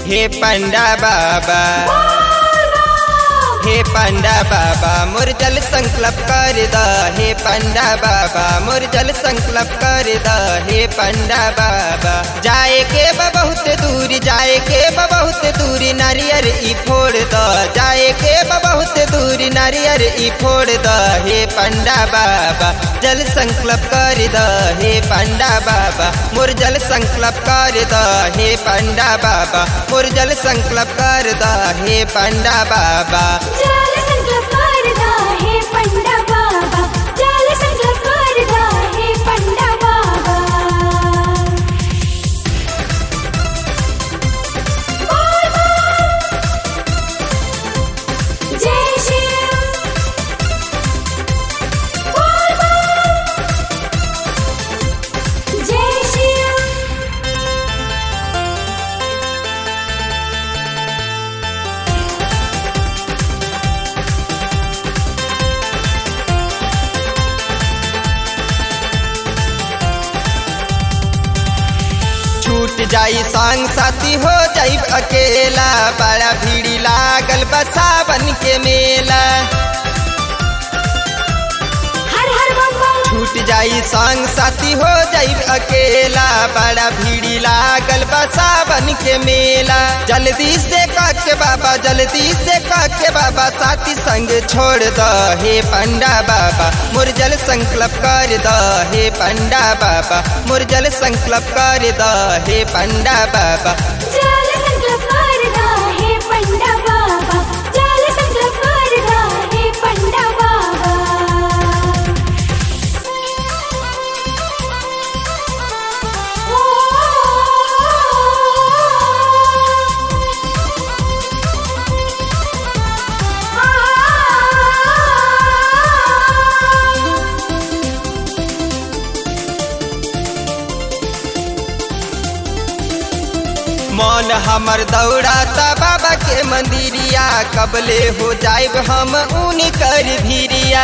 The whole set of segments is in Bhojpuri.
हे पंडा बाबा हे पंडा बाबा मोर जल संकल्प कर द हे पंडा बाबा मोर जल संकल्प कर द हे पंडा बाबा जाए के बा बहुत दूर जाए के बा बहुत दूर नारियर ई फोड़ द जाए के बा बहुत दूर नारियर ई फोड़ द हे पंडा बाबा जल संकल्प कर द हे पंडा बाबा मोर जल संकल्प कर द हे पंडा बाबा मोर जल संकल्प कर द हे पंडा बाबा जल संकल्प करदा हे पंडा बाबा जल संकल्प करदा हे पंडा बाबा बोल बोल जय शिव बोल बोल जय शिव छूट जाई संग साथी हो जाई अकेला बड़ा भीड़ी लागल बा सावन के मेला हर हर बम बम छूट जाई संग साथी हो जाई अकेला बड़ा भीड़ी लागल बा सावन के मेला जल्दी से के बाबा जल्दी से के बाबा साथी संग छोड़ द हे पंडा बाबा मोर जल संकल्प कर द हे पंडा बाबा मोर जल संकल्प कर द हे पंडा बाबा जल संकल्प करदा हे पंडा बाबा जल संकल्प करदा हे पंडा बाबा ओ मन हमर दौड़ाता बाबा के मंदिरिया कबले हो जाइब हम ऊनी कर भीरिया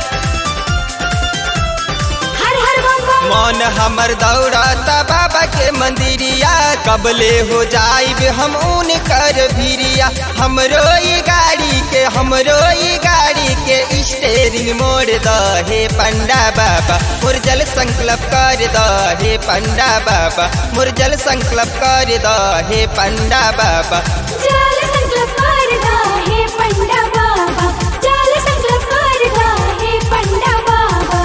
हर हर बम बम मन हमर दौड़ाता बाबा के मंदिरिया कबले हो जाइब हम ऊनी कर भीरिया हमरो ई गाड़ी के हमरो ई गाड़ी के स्टेरिंग मोड़ द हे पंडा बाबा मोर जल संकल्प कर द हे पंडा बाबा मोर जल संकल्प कर द हे पंडा बाबा जल संकल्प करदा हे पंडा बाबा जल संकल्प करदा हे पंडा बाबा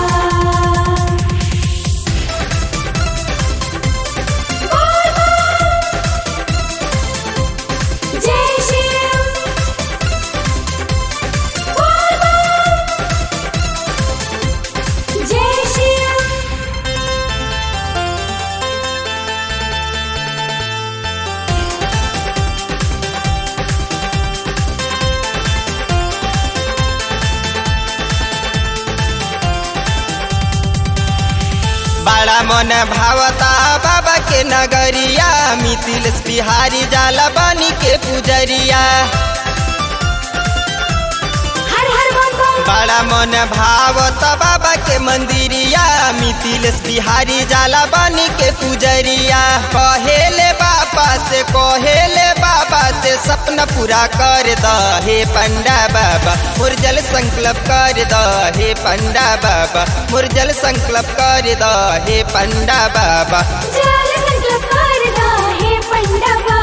बोल बोल जय शिव बोल बोल जय शिव बड़ा मन भावता बाबा के नगरिया मिथिल बिहारी जाला बानी के पुजरिया हर हर बम बम बड़ा मन भावता बाबा के मंदिरिया मिथिल बिहारी जाला बानी के पुजरिया कहेले बाबा से कहेले बाबा से सपना पूरा कर द हे पंडा बाबा मोर जल संकल्प कर द हे पंडा बाबा मोर जल संकल्प कर द हे पंडा बाबा जल संकल्प करदा हे पंडा बाबा